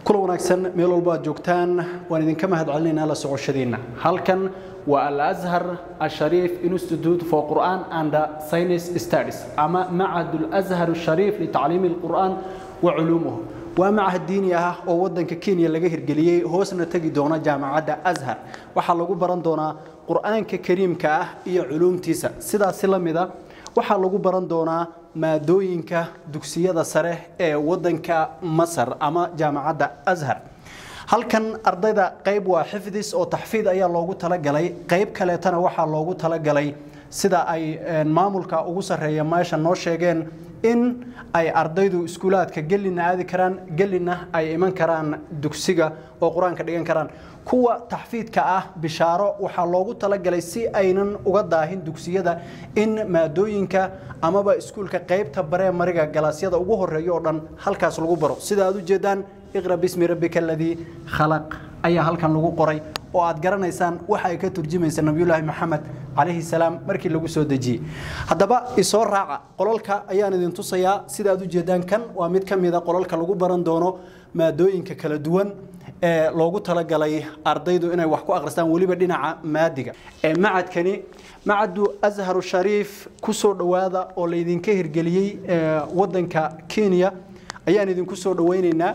kula wanaagsan meel walba aad joogtaan waan idinka mahad celinaynaa la socoshadiinna halkan waa al-azhar ashariif institute for quran and science studies ama macad al-azhar ashariif litacliimi alqur'aan wa culuumuhu waa macahad diini ah oo wadanka kenya laga hirgeliyey hoosna tegi doona jaamacadda azhar waxaa lagu baran doonaa qur'aanka kariimka ah iyo culuumtiisa sidaasi la mida waxaa lagu baran doonaa maadooyinka dugsiyada sare ee wadanka masar ama jaamacadda azhar halkan ardayda qayb waa xifdis oo taxfiid ayaa loogu talagalay qayb kaleetana waxaa loogu talagalay sida ay maamulka ugu sarreeya meesha noo sheegeen in ay ardaydu iskuulaadka gelina aadi karaan gelina ay iman karaan dugsiga oo qur-aanka dhigan karaan kuwa taxfiidka ah bishaaro waxaa loogu talagalay si aynan uga daahin dugsiyada in maadooyinka amaba iskuulka qaybta baree mariga galaasyada ugu horeeya oo dhan halkaas lagu baro sida aad u jeedaan iqra bismi rabbika aladii khalaq ayaa halkan lagu qoray oo aad garanaysaan waxa ay ka turjumaysa nabiyullaahi maxamed calayhi salaam markii lagu soo dejiyey haddaba isoo raaca qololka ayaan idin tusayaa sida aad u jeedaan kan waa mid ka mida qololka lagu baran doono maadooyinka kala duwan ee loogu talagalay ardaydu inay wax ku akhristaan weliba dhinaca maadiga macadkani macadu azharu shariif ku soo dhowaada oo laydinka hirgeliyey wadanka kenya ayaan idinku soo dhowaynaynaa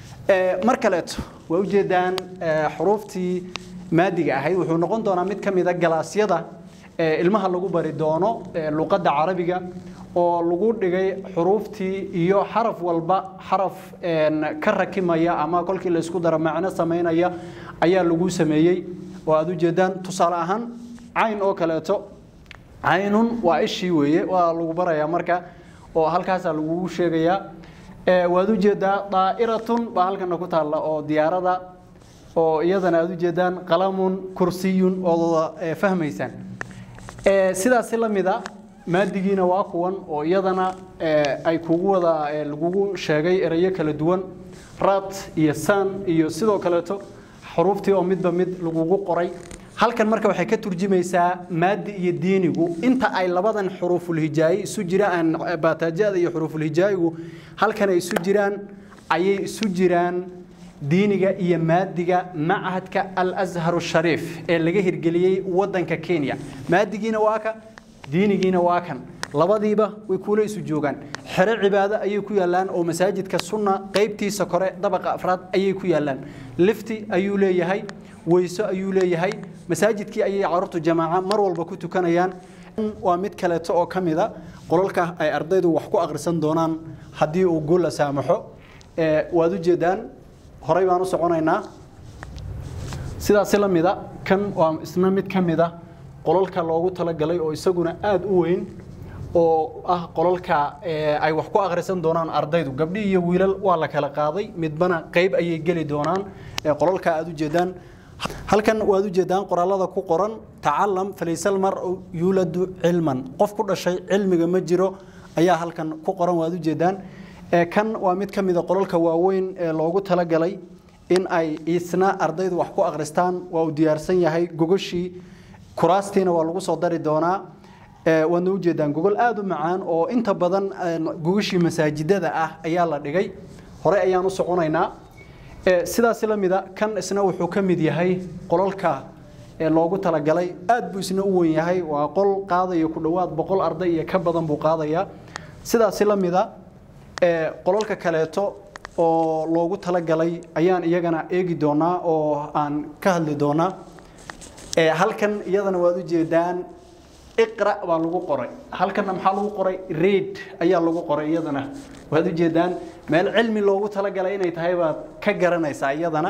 mar kaleeto waa ujeedaan xuruuftii maadiga ahayd wuxuu noqon doonaa mid ka mida galaasyada ilmaha lagu bari doono luqadda carabiga oo lagu dhigay xuruuftii iyo xaraf walba xaraf ka rakimaya ama kolkii laysku daro macno samaynaya ayaa lagu sameeyey oo aad ujeedaan tusaale ahaan cayn oo kaleeto caynun waa ishii weeye waa lagu barayaa marka oo halkaasaa lagugu sheegayaa waad ujeedaa daa'iratun baa halkana ku taalla oo diyaarada oo iyadana aad ujeedaan qalamun kursiyun ood fahmaysaan sidaasi la mida maadigiina waa kuwan oo iyadana ay kugu wada lagugu sheegay erayo kala duwan rat iyo san iyo sidoo kaleeto xuruuftii oo midba mid lagugu qoray halkan marka waxay ka turjumaysaa maadi iyo diinigu inta ay labadan xuruufulhijaaye isu jiraan baataajada iyo xuruufulhijaayigu halkan ay isu jiraan ayay isu jiraan diiniga iyo maadiga machadka al-azhar shariif ee laga hirgeliyey wadanka kenya maadigiina waa ka diinigiina waa kan labadiiba way kuula isu joogaan xero cibaado ayay ku yaalaan oo masaajidka sunna qaybtiisa kore dabaqa afraad ayay ku yaalaan lifti ayuu leeyahay weyso ayuu leeyahay masaajidkii ayay carruurtu jamaaca mar walba ku tukanayaan waa mid kaleeto oo ka mida qololka ay ardaydu wax ku akhrisan doonaan haddii uu guul la saamaxo waad ujeedaan horey baan u soconaynaa sidaasi la mida kan waa isna mid ka mida qololka loogu talagalay oo isaguna aada u weyn oo ah qololka ay wax ku akhrisan doonaan ardaydu gabdhi iyo wiilal waa la kala qaaday midbana qayb ayay geli doonaan qololka aada ujeedaan halkan waad ujeedaan qoraalada ku qoran tacalam falaysal mar yuuladu cilman qof ku dhashay cilmiga ma jiro ayaa halkan ku qoran waad ujeedaan kan waa mid ka mida qololka waaweyn ee loogu talagalay in ay isna ardaydu wax ku akhristaan waa uu diyaarsan yahay gogoshii kuraastiina waa lagu soo dari doonaa waadna ujeedaan gogol aada u macaan oo inta badan gogoshii masaajidada ah ayaa la dhigay hore ayaan u soconaynaa sidaasi la mida kan isna wuxuu ka mid yahay qololka loogu talagalay aad buu isna u weyn yahay waa qol qaadaya ku dhowaad boqol arday iyo ka badan buu qaadayaa sidaasi la mida qololka kaleeto oo loogu talagalay ayaan iyagana eegi doonaa oo aan ka hadli doonaa halkan iyadana waad ujeedaan iqra baa lagu qoray halkanna maxaa lagu qoray reid ayaa lagu qoray iyadana waad ujeedaan meel cilmi loogu talagalay inay tahay baad ka garanaysaa iyadana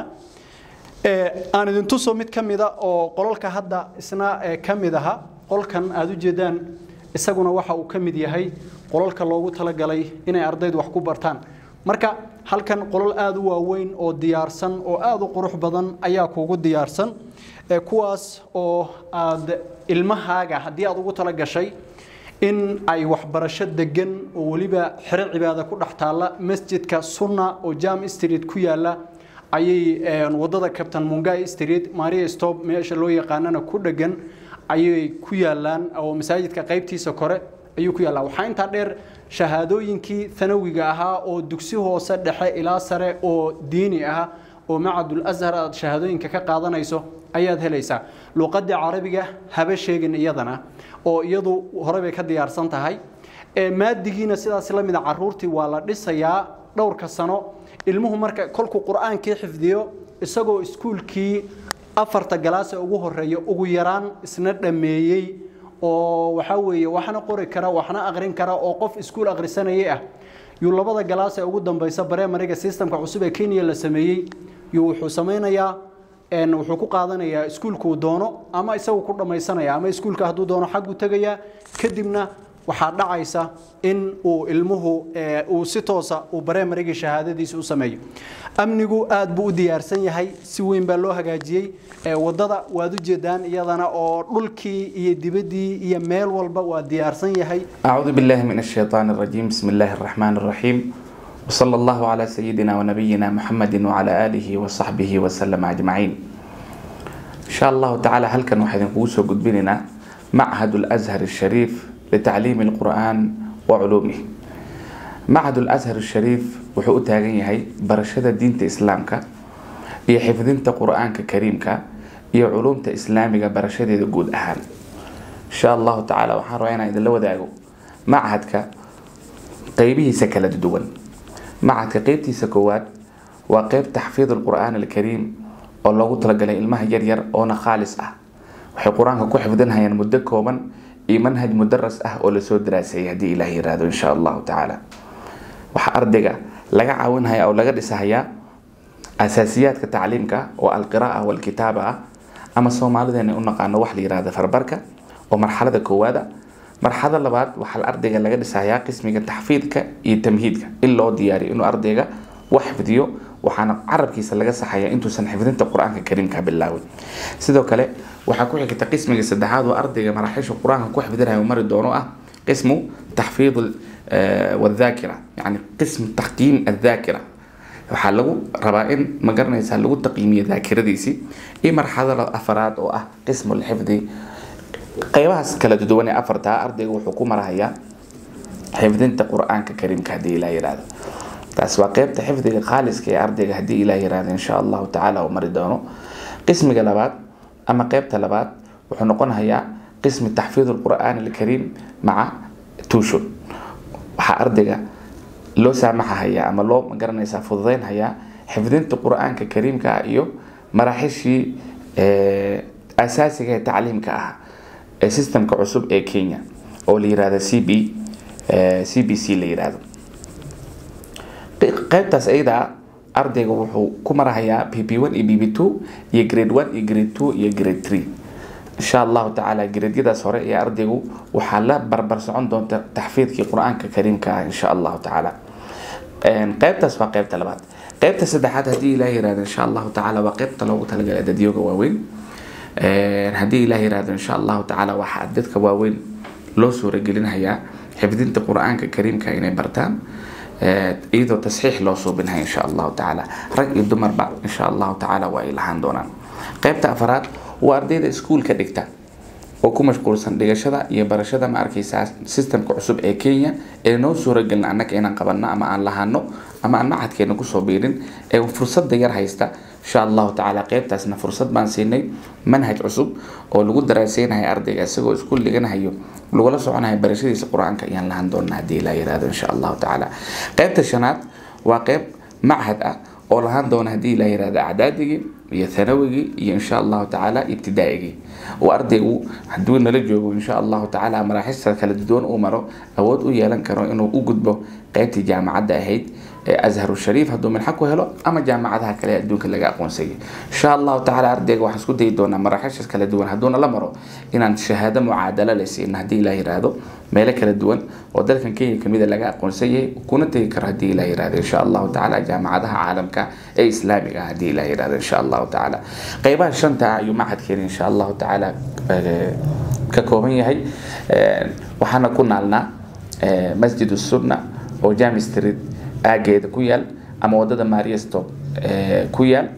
aan idin tuso mid ka mida oo qololka hadda isna ka mid aha qolkan aada ujeedaan isaguna waxa uu ka mid yahay qololka loogu talagalay inay ardaydu wax ku bartaan marka halkan qolol aada u waaweyn oo diyaarsan oo aada u qurux badan ayaa kuugu diyaarsan kuwaas oo aad ilmahaaga haddii aad ugu tala gashay in ay waxbarasho degan oo weliba xero cibaada ku dhex taalla masjidka sunna oo jam street ku yaala ayay wadada captain mungai street maria stop meesha loo yaqaanana ku dhegan ayay ku yaalaan oo masaajidka qaybtiisa kore ayuu ku yaallaa waxaa intaa dheer shahaadooyinkii thanawiga ahaa oo dugsi hoose dhexe ilaa sare oo diini ah oo macadul ashar aad shahaadooyinka ka qaadanayso ayaad helaysaa luuqadii carabiga haba sheegin iyadana oo iyadu hore bay ka diyaarsan tahay maadigiina sidaas la mid a caruurtii waa la dhisayaa dhowrka sano ilmuhu marka kolkuu qur-aankii xifdiyo isagoo iskuulkii afarta galaase ugu horeeya ugu yaraan isna dhammeeyey oo waxaa weeye waxna qori kara waxna aqrin kara oo qof iskuul akhrisanayay ah yuu labada galaas ee ugu dambaysa baremariga systemka cusub ee kenya la sameeyey yuu wuxuu samaynayaa wuxuu ku qaadanayaa iskuulkuu doono ama isagu ku dhammaysanaya ama iskuulka hadduu doono xagguu tegayaa kadibna waxaa dhacaysa in uu ilmuhu uu si toosa uu bareemarigii shahaadadiisa u sameeyo amnigu aad buu u diyaarsan yahay si weyn baa loo hagaajiyey wadada waad ujeedaan iyadana oo dhulkii iyo dibaddii iyo meel walba waa diyaarsan yahay أعوذ بالله من الشيطان الرجيم بسم الله الرحمن الرحيم وصلى الله على سيدنا ونبينا محمد وعلى آله وصحبه وسلم أجمعين إن شاء الله تعالى هل كان واحد نقوسه قد بيننا معهد الأزهر الشريف لتعليم القرآن وعلومه معهد الأزهر الشريف وحقو تاغن يهي برشادة دينة إسلامك iyo xifdinta qur-aanka kariimka iyo culumta islaamiga barashadeeda guud ahaan insha allahu tacaala waxaan rabaa inaan idinla wadaago machadka qeybihiisa kala duwan machadka qeybtiisa koowaad waa qeyb taxfiid alqur'aan alkariim oo loogu talagalay ilmaha yaryar oona khaalis ah waxay qur-aanka ku xifdinhayaan muddo kooban iyo manhaj mudaras ah oo lasoo daraaseeyay haddii ilaah yiraahdo insha allahu tacaala waxaa ardayga laga caawinhaya oo laga dhisahayaa asaasiyaadka tacliimka oo alqira'a walkitaaba ah ama soomaalideena u naqaano wax la yirahda farbarka oo marxalada koowaada marxalada labaad waxaa ardayga laga dhisayaa qismiga taxfiidka iyo tamhiidka in loo diyaariyo inuu ardayga wax xifdiyo waxaana carabkiisa laga saxaya intuusan xifdinta qur-aanka kariimka bilaawin sidoo kale waxaa ku xigta qismiga saddexaad oo ardayga maraaxiisha qur-aanka ku xifdinayo mari doono ah qismu taxfiid wadhaakira yani qism taxkiim adhaakira waxaa lagu rabaa in ma garanaysaa lagu taqiimiyo daakiradiisii iyo marxalada afaraad oo ah qismu lxifdi qeybahaas kala duwan ee afartaa ardayga wuxuu ku marahayaa xifdinta qur-aanka kariimka haddii ilaa yihahdo taas waa qeybta xifdiga khaaliska ee ardayga haddii ilaa yihahdo insha allahu tacaala uu mari doono qismiga labaad ama qeybta labaad wuxuu noqonayaa qismi taxfiid alqur'aan alkariim maca tuushon waxaa ardayga loo saamaxahayaa ama loo magaranaysaa fududeynhayaa xifdinta qur-aanka kariimka ah iyo maraaxishii asaasiga ee tacliimka ah ee systemka cusub ee kenya oo la yirahdo c b c b c la yirahdo qeybtaas ayada ardayga wuxuu ku marahayaa b b one iyo b b two iyo grade one iyo grade two iyo grade three insha allahu tacaala gradyadaas hore ee ardaygu waxaa la barbar socon doonta taxfiidkii qur-aanka kariimka ah insha allahu tacaala qeybtaas waa qeybta labaad qeybta saddexaad haddii ilaah yirahdo insha allahu tacaala waa qeybta loogu talagalay dadyooga waaweyn haddii ilaah yirahdo insha allahu tacaala waxaa dadka waaweyn loo suuragelinhayaa xifdinta qur-aanka kariimka inay bartaan iyadoo tasxiix loo suubinaya insha allahu tacaala rag iyo dumarba insha allahu tacaala waa ay lahaan doonaan qeybta afaraad waa ardayda iskuulka dhigta oo ku mashquulsan dhigashada iyo barashada ma arkaysaa systemka cusub ee kenya ee noo suuragelin annaga inaan qabanno ama aan lahaano ama aan macadkeena kusoo biirin ee fursadda yar haysta insha allahu tacaala qeybtaasna fursad baan siinay manhaj cusub oo lagu daraaseynayo ardayga isagoo iskuul dhiganahayo lagula soconayo barashadiisa qur-aanka ayaan lahaan doonaa haddii ilaa yirahdo insha allahu tacaala qeybta shanaad waa qeyb machad ah oo lahaan doona haddii ilaa yirahdo acdaadigii iyo thanawigii iyo insha allahu tacaala ibtidaa'igii oo ardaygu hadduu nala joogo insha allahu tacaala maraaxista kala duwan uu maro awood u yeelan karo inuu u gudbo qeybtii jaamacadda ahayd ee azharu shariif hadduu minxa ku helo ama jaamacadaha kale adduunka laga aqoonsayay insha allahu tacaala ardayga waxaan isku dayi doonaa maraaxishaas kala duwan hadduuna la maro inaan shahaado mucaadalo la siina haddii ilaa yiraahdo meelo kala duwan oo dalkan kenya kamida laga aqoonsan yahay kuna tegi karo haddii ilaa yirahdo insha allahu tacaala jaamacadaha caalamka ee islaamiga ah haddii ilaa yirahdo insha allahu tacaala qeybaha shanta ah ayuu machadkeeni insha allahu tacaala ka kooban yahay waxaana ku naalnaa masjid sunna oo jami street aageeda ku yaal ama wadada mariastop ku yaal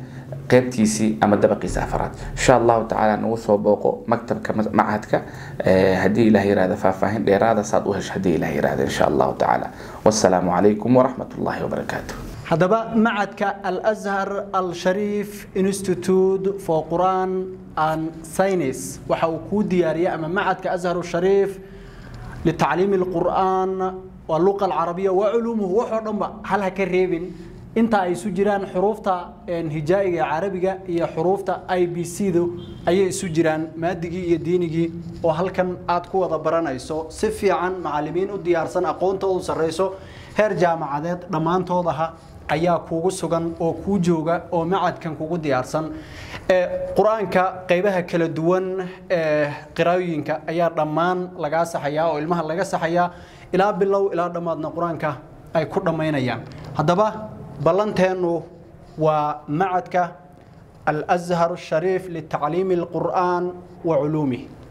qeybtiisii ama dabaqiisa afaraad insha allahu tacaala nagu soo booqo maktabka macahadka haddii ilaah yirahda faahfaahin dheeraada saad u hesho haddii ilaah yirahda insha allahu tacaala wassalaamu calaykum waraxmat ullahi wabarakaatu haddaba macadka alazhar al-shariif institute for quran and science waxa uu kuu diyaariyay ama macadka azhar shariif litacliimi alqur'aan واللغة العربية وعلومه وحو دنبا هل هكا ريبين inta ay isu jiraan xuruufta hijaa'iga carabiga iyo xuruufta i b c du ayay isu jiraan maadigii iyo diinigii oo halkan aad ku wada baranayso si fiican macallimiin u diyaarsan aqoontoodu sarreyso heer jaamacadeed dhammaantoodaha ayaa kuugu sugan oo kuu jooga oo macadkan kugu diyaarsan qur-aanka qaybaha kala duwan ee qiraayooyinka ayaa dhammaan lagaa saxayaa oo ilmaha laga saxayaa ilaa bilow ilaa dhammaadna qur-aanka ay ku dhammaynayaan haddaba ballanteennu waa macadka alazhar shariif litacliimi alqur'aan wa culuumih